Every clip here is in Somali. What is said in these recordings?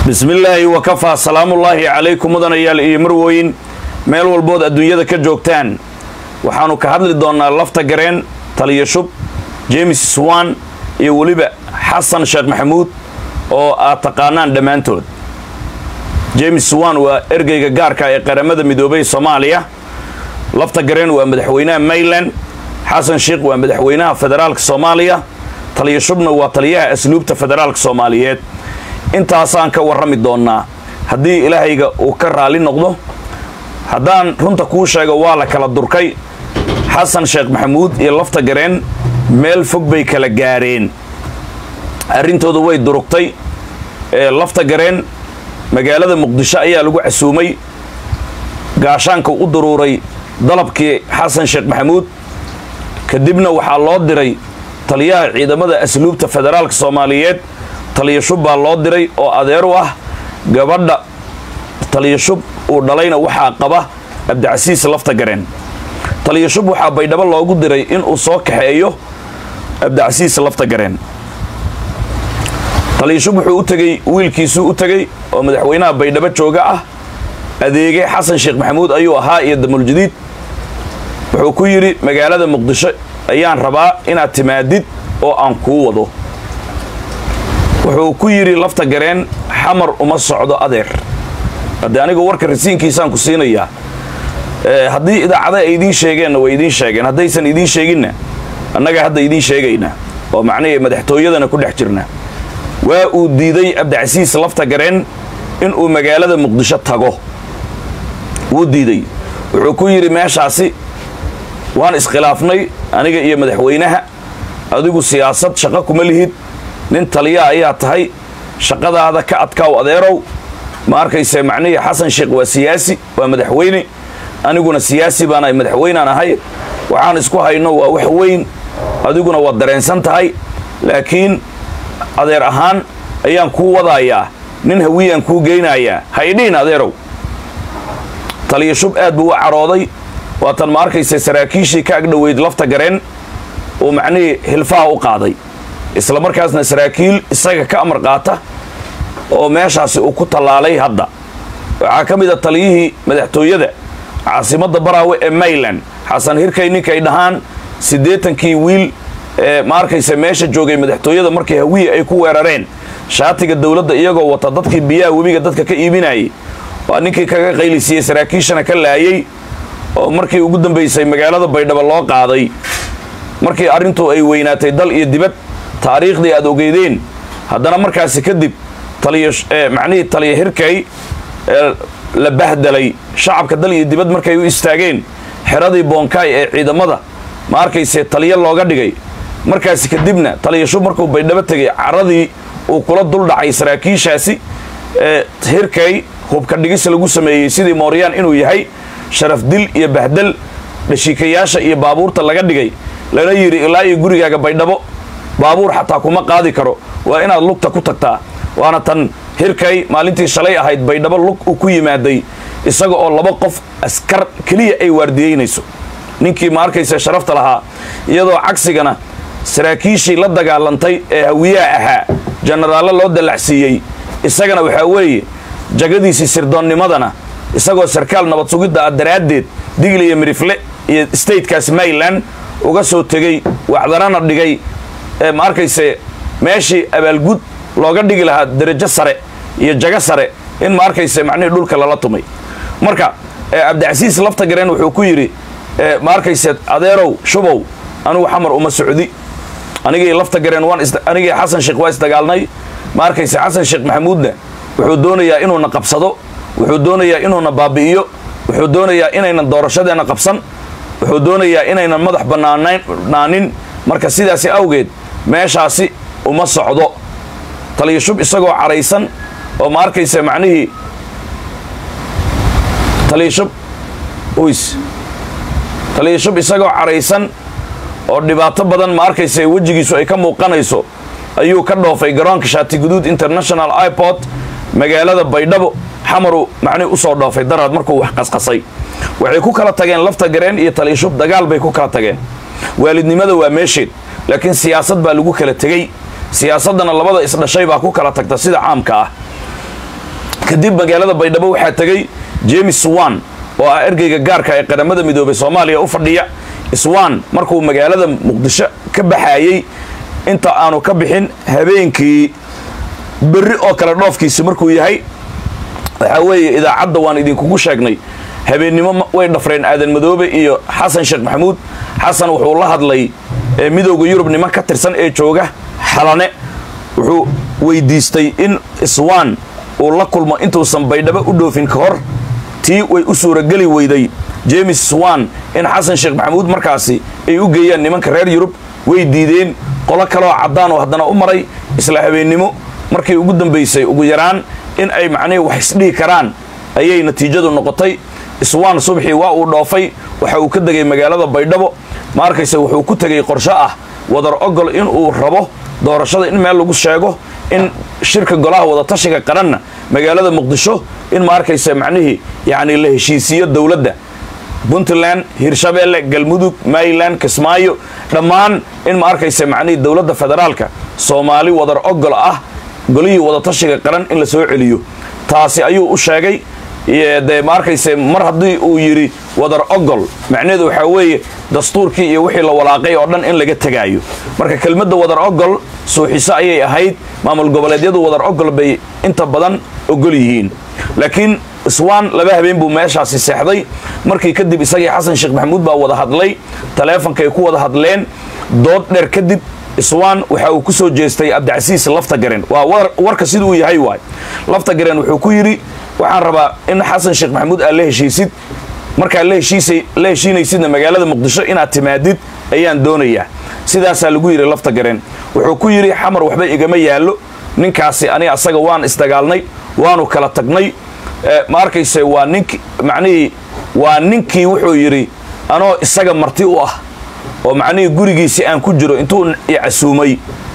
bismillaahi wakafaa salaamullaahi calaykum mudanayaal iyo marwooyin meel walbood adduunyada ka joogtaan waxaannu ka hadli doonnaa lafta gareen taliya shub james swan iyo weliba xasan sheekh maxamuud oo aad taqaanaan dhammaantood james swan waa ergeyga gaarka ee qaramada midoobay soomaaliya lafta gareen waa madaxweynaha mayland xasan sheekh waa madaxweynaha federaalka soomaaliya taliya shubna waa taliyaha asluubta federaalka soomaaliyeed intaasaan ka warrami doonnaa haddii ilaahayga uu ka raalli noqdo haddaan runta kuu sheego waa la kala durkay xasan sheekh maxamuud iyo lafta gareen meel fog bay kala gaareen arrintooda way durugtay ee lafta gareen magaalada muqdisho ayaa lagu casuumay gaashaanka u daruuray dalabkii xasan sheekh maxamuud kadibna waxaa loo diray taliyaha ciidamada asluubta federaalka soomaaliyeed taliya shub baa loo diray oo adeer u ah gabadha taliya shub uu dhalayna waxaa qaba cabdicasiis lafta gareen taliya shub waxaa baydhabo loogu diray inuu soo kaxeeyo cabdicasiis lafta gareen taliya shub wuxuu u tegey wiilkiisuu u tegey oo madaxweynaha baydhabo jooga ah adeege xasan sheekh maxamuud ayuu ahaa iyo damuljadiid wuxuu ku yidhi magaalada muqdisho ayaan rabaa inaad timaadid oo aan kuu wado wuxuu ku yidhi lafta gareen xamar uma socdo adeer haddii anigu warka rasiinkiisaan ku siinayaa haddii idaacada ay idiin sheegeenna way idiin sheegeen haddaysan idiin sheeginna annaga hadda idiin sheegaynaa oo macnihii madaxtooyadana ku dhex jirna waa uu diiday cabdicasiis lafta gareen inuu magaalada muqdisho tago wuu diiday wuxuu ku yidhi meeshaasi waan iskhilaafnay aniga iyo madaxweynaha adigu siyaasad shaqo kuma lihid nin taliya ayaa tahay shaqadaada ka adkaaw adeerow ma arkayse macnihii xasan sheekh waa siyaasi waa madaxweyne aniguna siyaasi baana madaxweynaan ahay waxaan isku hayno waa wax weyn adiguna waad dareensan tahay laakiin adeer ahaan ayaan kuu wadayaa nin hawiyaan kuu geynayaa ha idhihin adeerow taliya shub aad buu u carooday waatan ma arkayse saraakiishii ka agdhoweyd lafta gareen uu macnihii hilfaha u qaaday isla markaasna saraakiil isaga ka amar qaata oo meeshaasi uu ku tallaalay hadda waxaa ka mid a taliyihii madaxtooyada caasimadda baraawe ee mayland xasan hirkay ninkay dhahaan siddeetankii wiil ee ma arkayse meesha joogay madaxtooyada markii hawiye ay ku weerareen shaatiga dowladda iyagoo wata dadkii biyaha webiga dadka ka iibinayay waa ninkii kaga qaylisiiyey saraakiishana ka laayay oo markii ugu dambaysay magaalada baydhabo loo qaaday markii arrintu ay weynaatay dal iyo dibad taariikhdii aad ogeydeen haddana markaasi kadib taliya macnihii taliya hirkay ee la bahdelay shacabka dal iyo dibad markay u istaageen xeradii boonkaay ee ciidamada ma arkayse taliya looga dhigay markaasi kadibna taliya shub markuu baydhabo tegay caradii uu kula duldhacay saraakiishaasi ee hirkay hubka dhigis lagu sameeyey sidii mooryaan inuu yahay sharaf dil iyo bahdel dhashiikayaasha iyo baabuurta laga dhigay lana yidhi ilaa iyo gurigaaga baydhabo baabuur xataa kuma qaadi karo waa inaad lugta ku tagtaa waana tan hirkay maalintii shalay ahayd baydhabo lug uu ku yimaaday isaga oo laba qof askar keliya ay waardiyeynayso ninkii ma arkaysa sharafta lahaa iyadoo cagsigana saraakiishii la dagaalantay ee hawiyaha ahaa jenaraallo loo dallacsiiyey isagana waxaa weeye jagadiisii sirdoonnimadana isagoo sarkaal nabad sugidda ah daraaddeed digli iyo mirifle iyo statekaas mayland uga soo tegey wacdarana dhigay ee ma arkayse meeshii abaalgud looga dhigi lahaa darajo sare iyo jago sare in ma arkayse macnihii dhulka lala tumay marka cabdicasiis lafta gareen wuxuu ku yidhi ma arkayse adeerow shubow anigu xamar uma socdi anigii lafta gareen waan anigii xasan sheekh waa isdagaalnay ma arkayse xasan sheekh maxamuudna wuxuu doonayaa inuuna qabsado wuxuu doonayaa inuuna baabi'iyo wuxuu doonayaa inaynan doorashadeenna qabsan wuxuu doonayaa inaynan madax bannaanaanin marka sidaasi awgeed meeshaasi uma socdo taliya shub isagoo caraysan oo ma arkaysa macnihii taliya shub uys taliya shub isagoo caraysan oo dhibaato badan ma arkaysa wejigiisu ay ka muuqanayso ayuu ka dhoofay garoonka shaatiguduud international iport magaalada baydhabo xamaru macnihi usoo dhoofay daraad markuu wax qasqasay waxay ku kala tageen lafta gareen iyo taliya shub dagaal bay ku kala tageen waalidnimada waa meesheed laakiin siyaasad baa lagu kala tegey siyaasaddana labada isdhashay baa ku kala tagta sida caamka ah kadib magaalada baydhabo waxaa tegey james swan oo ah ergeyga gaarka ee qaramada midoobay soomaaliya u fadhiya swan markuu magaalada muqdisho ka baxayey inta aanu ka bixin habeenkii berri oo kale dhoofkiisi markuu yahay waxaa weeye idaacadda waan idinkugu sheegnay habeennimo way dhafreen aadan madoobe iyo xasan sheekh maxamuud xasan wuxuu la hadlay midowda yurub niman ka tirsan ee jooga xalane wuxuu weydiistay in swan uu la kulmo intuusan baydhabo u dhoofin ka hor tii way u suurageli weyday james swan in xasan sheekh maxamuud markaasi ay u geeyaan nimanka reer yurub way diideen qolo kaleoo caddaan oo haddana u maray isla habeennimo markii ugu dambaysay ugu yaraan in ay macnihii wax isdhihi karaan ayay natiijadu noqotay swan subxii waa uu dhoofay waxa uu ka degay magaalada baydhabo ma arkayse wuxuu ku tegay qorsho ah wadar ogol inuu rabo doorashada in meel lagu sheego in shirka golaha wadatashiga qaranna magaalada muqdisho in ma arkayse macnihii yacni la heshiisiiyo dowladda puntland hirshabeelle galmudug maryland kismaayo dhammaan in ma arkayse macnihii dowladda federaalka soomaali wadar ogol ah golihii wadatashiga qaran in la soo celiyo taasi ayuu u sheegay dee ma arkayse mar haddii uu yidhi wadar ogol macnaheedu waxaa weeye dastuurkii iyo wixii la walaaqay oo dhan in laga tegaayo marka kelmadda wadar ogol suuxiso ayay ahayd maamul goboleedyadu wadar ogol bay inta badan ogol yihiin laakiin swan laba habeen buu meeshaasi seexday markii kadib isagii xasan sheekh maxamuud baa wada hadlay taleefonkay ku wada hadleen dood dheer kadib swan waxa uu ku soo jeestay cabdicasiis lafta garen waa warka sida uu yahay waay lafta garen wuxuu ku yidhi waxaan rabaa in xasan sheekh maxamuud aad la heshiisid markaad la heshiinaysidna magaalada muqdisho inaad timaadid ayaan doonayaa sidaasaa lagu yidhi lafta garen wuxuu ku yidhi xamar waxba igama yaallo ninkaasi ani asaga waan isdagaalnay waanu kala tagnay ma arkayse waa nink macnihii waa ninkii wuxuu yidhi anoo isaga marti u ah oo macnihii gurigiisi aan ku jiro intuu icasuumay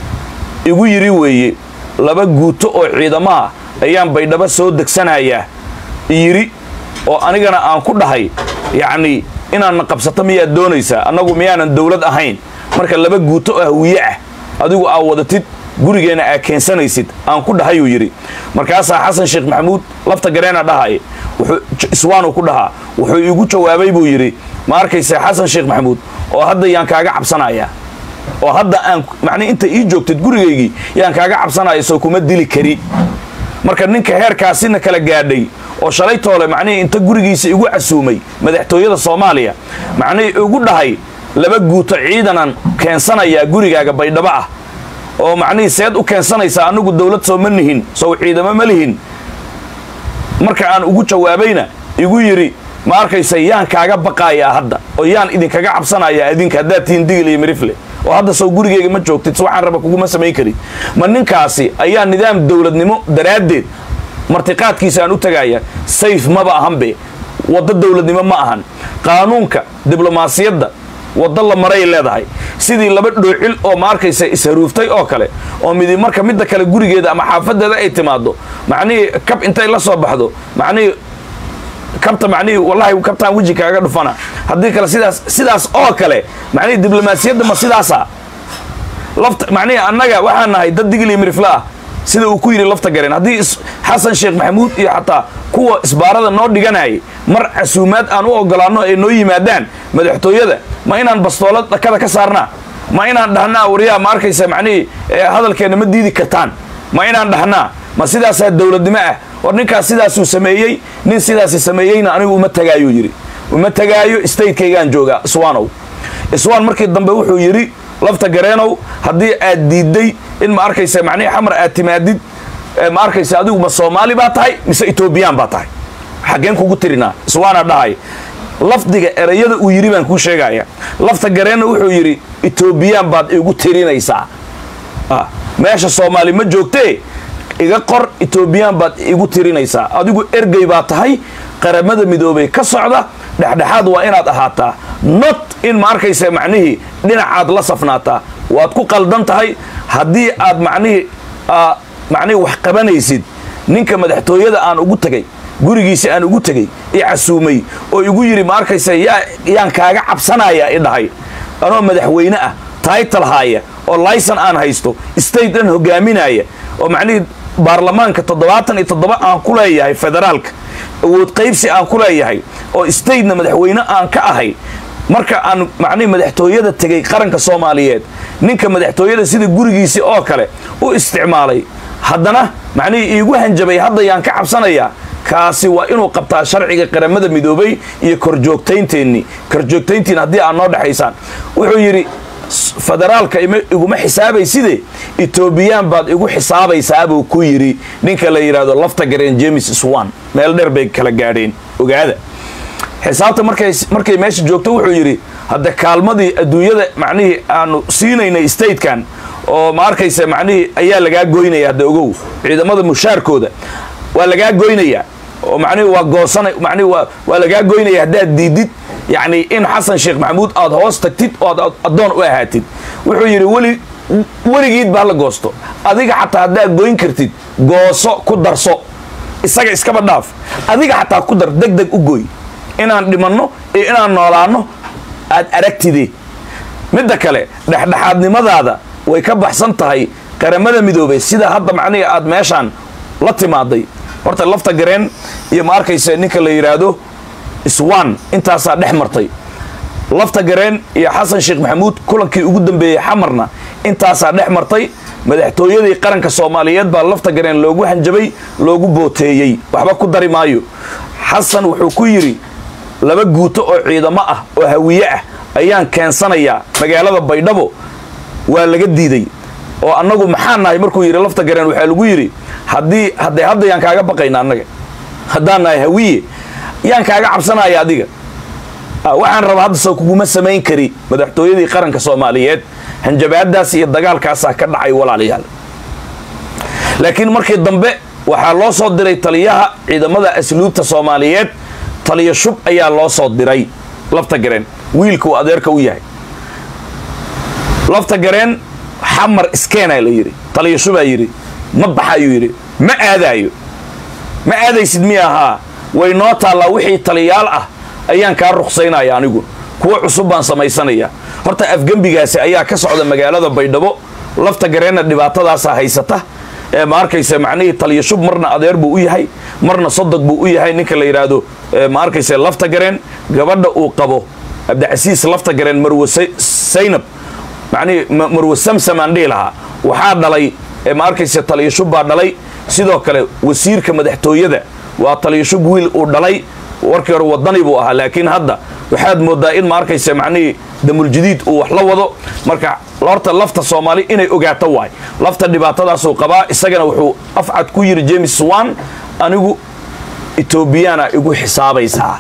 igu yidhi weeye laba guuto oo ciidamaha ayaan baydhabo soo degsanayaa yidhi oo anigana aan ku dhahay yacnii inaadna qabsato miyaad doonaysaa annagu miyaanan dawlad ahayn marka laba guuto oo hawiye ah adigu aa wadatid gurigeenna aa keensanaysid aan ku dhahayuu yidhi markaasaa xasan sheekh maxamuud lafta gareena dhahay iswaanuu ku dhahaa wuxuu iigu jawaabay buu yidhi ma arkayse xasan sheekh maxamuud oo hadda yaan kaaga cabsanayaa oo hadda aan macnii inta ii joogtid gurigaygii yaan kaaga cabsanaya soo kuma dili kari marka ninka heerkaasina kala gaadhay oo shalay toole macnihii inta gurigiisa igu casuumay madaxtooyada soomaaliya macnihii igu dhahay laba guuto ciidanan keensanayaa gurigaaga baydhabo ah oo macnihii seed u keensanaysaa annagu dawlad soo ma nihin sow ciidamo ma lihin marka aan ugu jawaabayna igu yidhi ma arkaysa yaan kaaga baqaayaa hadda oo yaan idinkaga cabsanayaa idinka haddaad tihiin digil iyo mirifle oo hadda sow gurigeyga ma joogtid waxaan raba kuguma samayn karin ma ninkaasi ayaa nidaam dawladnimo daraaddeed martiqaadkiisa aan u tagaya sayf maba ahanbe waddo dawladnimo ma ahan qaanuunka diblomaasiyadda waddo la maray leedahay sidii laba dhoocil oo ma arkaysa isharuuftay oo kale oo midi marka midda kale gurigeeda ama xaafadeeda ay timaado macnihii kab intay la soo baxdo macnihii kabta macnihii wallahi kabtaan weji kaaga dhufana haddii kale sidaas sidaas oo kale macnihii diblomaasiyadda ma sidaasa lafta macnihii annaga waxaan nahay dad digil iyo mirifla ah sida uu ku yidhi lafta gareen haddii xasan sheekh maxamuud iyo xataa kuwa isbaarada noo dhiganayay mar casuumaad aan u ogolaanno ay noo yimaadaan madaxtooyada ma inaan bastoolad dhakada ka saarnaa ma inaan dhahnaa waryaa ma arkaysa macnihii hadalkeenna ma diidi kartaan ma inaan dhahnaa ma sidaasaa dawladnimo ah war ninkaas sidaasuu sameeyey nin sidaasi sameeyeyna anigu uma tagaayuu yidhi uma tagaayo statekaygaan joogaa iswaanow iswaan markii dambe wuxuu yidhi lafta gareenow haddii aad diidday in ma arkaysa macnihii xamar aad timaadid ma arkaysa adigu ma soomaali baa tahay mise etoobiyaan baa tahay xaggeen kugu tirinaa iswaana dhahay lafdiga erayada uu yidhi baan kuu sheegaya lafta gareenna wuxuu yidhi etoobiyaan baad igu tirinaysaa meesha soomaali ma joogtee iga qor etoobiyaan baad igu tirinaysaa adigu ergey baa tahay qaramada midoobay ka socda dhexdhexaad waa inaad ahaataa not in ma arkaysa macnihii dhinacaad la safnaataa waad ku qaldan tahay haddii aad macnihii macnihii wax qabanaysid ninka madaxtooyada aan ugu tegay gurigiisa aan ugu tegey i casuumay oo igu yidhi ma arkaysa yaa yaan kaaga cabsanaya i dhahay anoo madaxweyne ah taytal haaya oo layson aan haysto state dhan hogaaminaya oo macnihii baarlamaanka toddobaatan iyo toddoba aan ku leeyahay federaalka awood qaybsi aan ku leeyahay oo statena madaxweyne aan ka ahay marka aan macnihi madaxtooyada tegay qaranka soomaaliyeed ninka madaxtooyada sida gurigiisii oo kale u isticmaalay haddana macnihii iigu hanjabay hadda yaan ka cabsanayaa kaasi waa inuu qabtaa sharciga qaramada midoobay iyo korjoogtaynteenni korjoogtayntiin haddii aad noo dhexaysaan wuxuu yidhi federaalka iguma xisaabayside etoobiyaan baad igu xisaabaysaabuu ku yidhi ninka la yidhaahdo lafta gareen james swan meel dheer bay kala gaadheen ogaada xisaabta markay markay meesha joogto wuxuu yidhi hadda kaalmadii adduunyada macnihii aanu siinaynay statekan oo ma arkaysa macnihii ayaa lagaa goynaya hadda ogow ciidamada mushaarkooda waa lagaa goynayaa oo macnihi waa goosana macnihi waa waa lagaa goynaya haddaad diidid yacni in xasan sheekh maxamuud aad hoos tagtid oo aad addoon u ahaatid wuxuu yidhi weli weligiid baa la goosto adiga xataa haddaad goyn kartid gooso ku darso isaga iskaba dhaaf adiga xataa ku dar deg deg u goy inaan dhimanno iyo inaan noolaanno aad aragtide midda kale dhexdhexaadnimadaada way ka baxsan tahay qaramada midoobay sida hadda macnihii aad meeshaan la timaaday horta lafta gareen iyo ma arkaysa ninka la yidhaahdo swan intaasaa dhex martay lafta gareen iyo xasan sheekh maxamuud kulankii ugu dambeeyey xamarna intaasaa dhex martay madaxtooyadii qaranka soomaaliyeed baa lafta gareen loogu hanjabay loogu booteeyey waxba ku dari maayo xasan wuxuu ku yidhi laba guuto oo ciidamo ah oo hawiye ah ayaan keensanayaa magaalada baydhabo waa laga diiday oo annagu maxaa nahay markuu yidhi lafta gareen waxaa lagu yidhi haddii hadde hadda yaan kaaga baqayna annaga haddaan nahay hawiye yaan kaaga cabsanaya adiga waxaan rabaa hadda soo kuguma samayn kari madaxtooyadii qaranka soomaaliyeed hanjabaadaas iyo dagaalkaasaa ka dhacay walaalayaal laakiin markii dambe waxaa loo soo diray taliyaha ciidamada asluubta soomaaliyeed taliya shub ayaa loo soo diray lafta gareen wiilka uu adeerka u yahay lafta gareen xamar iskeenaa la yidhi taliya shubaa yidhi ma baxayuu yidhi ma aadaayo ma aadaysid miya ahaa way noo taallaa wixii taliyaal ah ayaan kaa ruqsaynaya anigu kuwo cusub baan samaysanayaa horta afgembigaasi ayaa ka socda magaalada baydhabo lafta gareenna dhibaatadaasaa haysata ee ma arkaysa macnihii taliya shub marna adeer buu u yahay marna sodog buu u yahay ninka la yidhaahdo ma arkaysa lafta gareen gabadha uu qabo cabdicasiis lafta gareen marwe saynab macnihii marwe samsamaan dhihi lahaa waxaa dhalay ma arkaysa taliya shub baa dhalay sidoo kale wasiirka madaxtooyada waa taliya shub wiil uu dhalay warkii hore wadani buu ahaa laakiin hadda waxaad moodaa in ma arkaysa macnihii damuljadiid uu wax la wado marka horta lafta soomaali inay ogaato waay lafta dhibaatadaasuu qabaa isagana wuxuu afcad ku yidhi james swan anigu etoobiyaana igu xisaabaysaa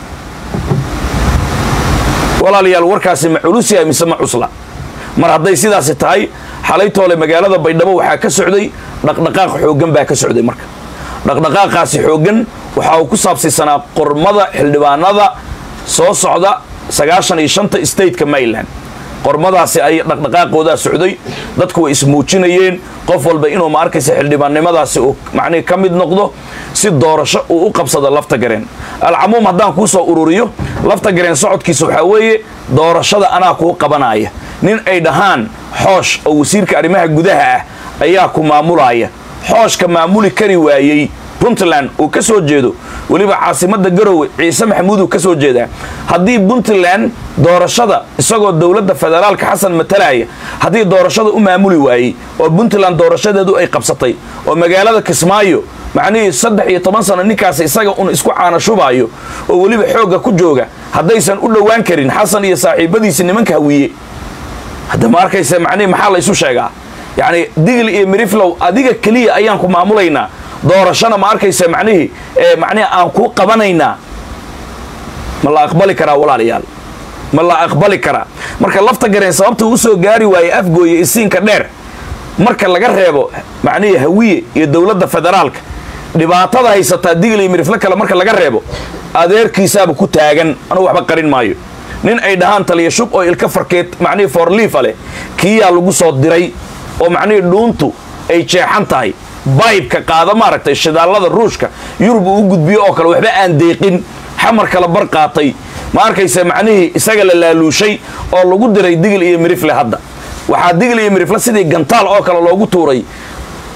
walaalayaal warkaasi ma culus yahay mise ma cusla mar hadday sidaasi tahay xalaytoole magaalada baydhabo waxaa ka socday dhaqdhaqaaq xooggan baa ka socday marka dhaqdhaqaaqaasi xooggan waxa uu ku saabsaysanaa qormada xildhibaanada soo socda sagaashan iyo shanta stateka maryland qormadaasi ay dhaqdhaqaaqoodaa socday dadku way ismuujinayeen qof walba inuu ma arkaysa xildhibaannimadaasi uu macnihi ka mid noqdo si doorasho uu u qabsado lafta gareen alcamuum haddaan kuu soo ururiyo lafta gareen socodkiisa waxaa weeye doorashada anaa kuu qabanaya nin ay dhahaan xoosh oo wasiirka arrimaha gudaha ah ayaa ku maamulaya xooshka maamuli kari waayey puntland uu ka soo jeedo weliba caasimadda garowe ciise maxamuud uu ka soo jeedaa haddii puntland doorashada isagoo dowladda federaalka xasan matalaya haddii doorashada u maamuli waayey oo puntland doorashadeedu ay qabsatay oo magaalada kismaayo macnihii saddex iyo toban sano ninkaas isaga un isku caanashubaayo oo weliba xoogga ku jooga haddaysan u dhowaan karin xasan iyo saaxiibadiisi nimanka hawiye hadda ma arkaysa macnihi maxaa la isu sheegaa yacni digl iyo miriflow adiga keliya ayaan ku maamulaynaa doorashana ma arkaysa macnihii macnihi aan kuu qabanaynaa ma la aqbali karaa walaalayaal ma la aqbali karaa marka lafta gareen sababta uu soo gaari waayey afgooye isiinka dheer marka laga reebo macnihii hawiye iyo dowladda federaalka dhibaatada haysataa digl iyo miriflo kale marka laga reebo adeerkiisaaba ku taagan anugu waxba qarin maayo nin ay dhahaan taliya shub oo ilka farkeed macnihii foorliifa leh kiyaa lagu soo diray oo macnihii dhuuntu ay jeexan tahay baybka qaada maaragtay shidaallada ruushka yurub uu u gudbiyo oo kale waxba aan deeqin xamar kala bar qaatay ma arkaysa macnihii isaga la laaluushay oo lagu diray digil iyo mirifle hadda waxaa digil iyo mirifle sidii gantaal oo kale loogu tuuray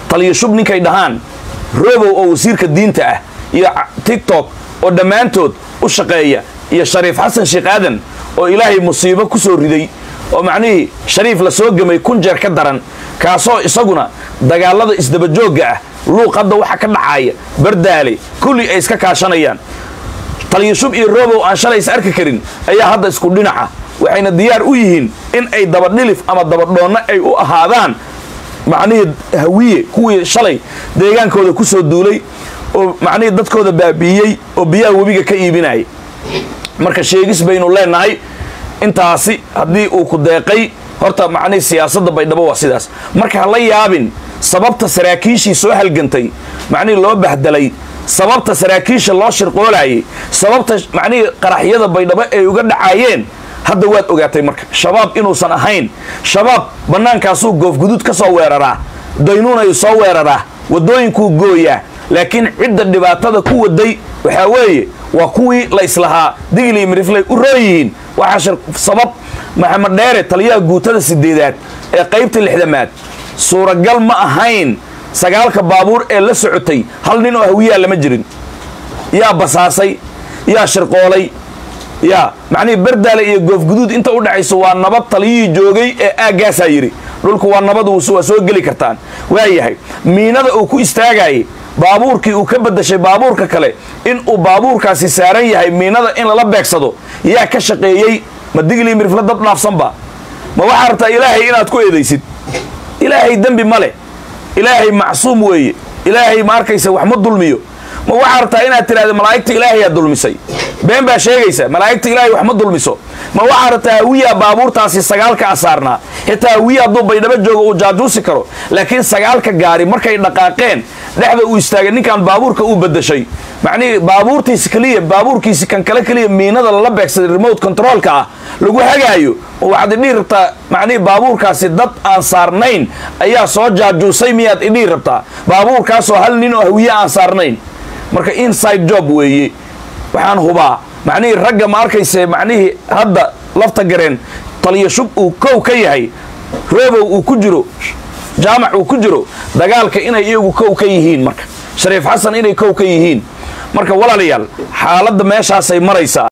taliyo shub ninkay dhahaan robow oo wasiirka diinta ah iyo tiktok oo dhammaantood u shaqeeya iyo shariif xasan sheekh aadan oo ilaahay musiibo ku soo riday oo macnihii shariif la soo gemay kun jeer ka daran kaasoo isaguna dagaalada isdabajoogga ah luuq hadda waxa ka dhacaaya bardaale kulli ay iska kaashanayaan taliyashub iyo robow aan shalay is arki karin ayaa hadda isku dhinaca waxayna diyaar u yihiin in ay dabadhilif ama dabadhoonno ay u ahaadaan macnihii hawiye kuwii shalay deegaankooda ku soo duulay oo macnihii dadkooda baabi'iyey oo biyaha webiga ka iibinaya marka sheegis baynu leenahay intaasi haddii uu ku deeqay horta macnihii siyaasadda baydhabo waa sidaas marka ha la yaabin sababta saraakiishii soo halgantay macnihii loo bahdelay sababta saraakiisha loo shirqoolayay sababta macnihii qaraxyada baydhabo ay uga dhacaayeen hadda waad ogaatay marka shabaab inuusan ahayn shabaab bannaankaasuu goofguduud ka soo weeraraa daynuunayuu soo weeraraa waddooyinkuu gooyaa laakiin cidda dhibaatada ku waday waxaa weeye waa kuwii la islahaa digli mirifley u roon yihiin waxaa sabab maxamed dheere taliyaha guutada sideedaad ee qaybta lixdamaad suuragal ma ahayn sagaalka baabuur ee la socotay hal nin oo hawiyaa lama jirin yaa basaasay yaa shirqoolay yaa macnihii bardaale iyo goofguduud inta u dhexayso waa nabad taliyihii joogay ee aaggaasaa yidhi dhulku waa nabad waa soo geli kartaan waa yahay miinada uu ku istaagayay baabuurkii uu ka beddashay baabuurka kale in uu baabuurkaasi saaran yahay miinada in lala beegsado yaa ka shaqeeyey ma digli mirifla dad dhaafsanba ma waxaa rabtaa ilaahay inaad ku eedaysid ilaahay dembi ma leh ilaahay macsuum weeye ilaahay ma arkaysa wax ma dulmiyo ma waxaa rabtaa inaad tidhahda malaa'igta ilaahayaa dulmisay been baa sheegaysa malaa'igta ilaahay wax ma dulmiso ma waxaa rabtaa hawiyaa baabuurtaasi sagaalka asaarnaa xitaa hawiya hadduu baydhabo joogo uu jaajuusi karo laakiin sagaalka gaari markay dhaqaaqeen dhexda uu istaagay ninkan baabuurka uu bedashay macnihii baabuurtiisi keliya baabuurkiisi kan kale keliya miinada lala beegsaday remote controolka ah lagu hagaayo waxaad idhihi rabtaa macnihii baabuurkaasi dad aan saarnayn ayaa soo jaajuusay miyaad idhihi rabtaa baabuurkaasoo hal nin oo hawiye aan saarnayn marka inside job weeye waxaan hubaa macnihii ragga ma arkayse macnihii hadda lafta gareen taliyo shub uu kow ka yahay robow uu ku jiro jaamac uu ku jiro dagaalka inay iyagu kow ka yihiin marka shariif xasan inay kow ka yihiin marka walaalayaal xaaladda meeshaasay maraysaa